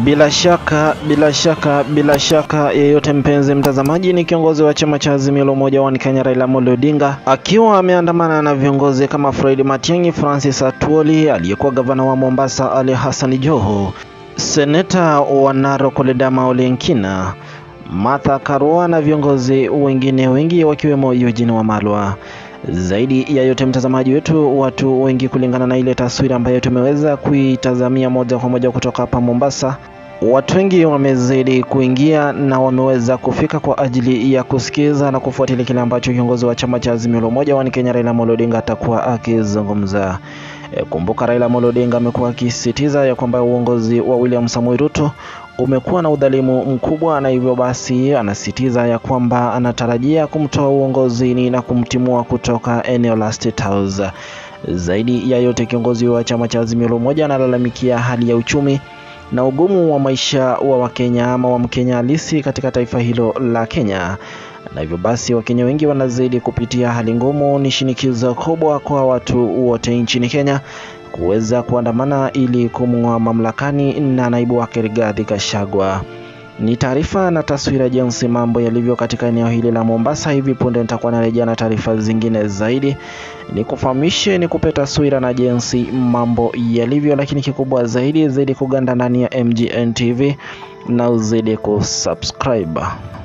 Bila shaka, bila shaka, bila shaka yeyote, mpenzi mtazamaji, ni kiongozi wa chama cha Azimio la Umoja wa Kenya Raila Amolo Odinga akiwa ameandamana na viongozi kama Fred Matiang'i, Francis Atwoli, aliyekuwa gavana wa Mombasa Ali Hassan Joho, seneta wa Narok Ledama Ole Nkina, Martha Karua na viongozi wengine wengi wakiwemo Eugene Wamalwa. Zaidi ya yote mtazamaji wetu, watu wengi, kulingana na ile taswira ambayo tumeweza kuitazamia moja kwa moja kutoka hapa Mombasa, watu wengi wamezidi kuingia na wameweza kufika kwa ajili ya kusikiza na kufuatilia kile ambacho kiongozi wa chama cha Azimio la Umoja wa Kenya Raila Amolo Odinga atakuwa akizungumza. E, kumbuka Raila Amolo Odinga amekuwa akisisitiza ya kwamba uongozi wa William Samoei Ruto umekuwa na udhalimu mkubwa, na hivyo basi anasisitiza ya kwamba anatarajia kumtoa uongozini na kumtimua kutoka eneo la State House. Zaidi ya yote, kiongozi wa chama cha Azimio la Umoja analalamikia hali ya uchumi na ugumu wa maisha wa Wakenya ama wa Mkenya halisi katika taifa hilo la Kenya, na hivyo basi Wakenya wengi wanazidi kupitia hali ngumu. Ni shinikizo kubwa kwa watu wote nchini Kenya kuweza kuandamana ili kumng'oa mamlakani na naibu wake Rigathi Gachagua. Ni taarifa na taswira jinsi mambo yalivyo katika eneo hili la Mombasa. Hivi punde nitakuwa narejea na taarifa zingine zaidi, nikufahamishe, nikupe taswira na jinsi mambo yalivyo, lakini kikubwa zaidi zaidi kuganda ndani ya MGN TV na uzidi kusubscribe.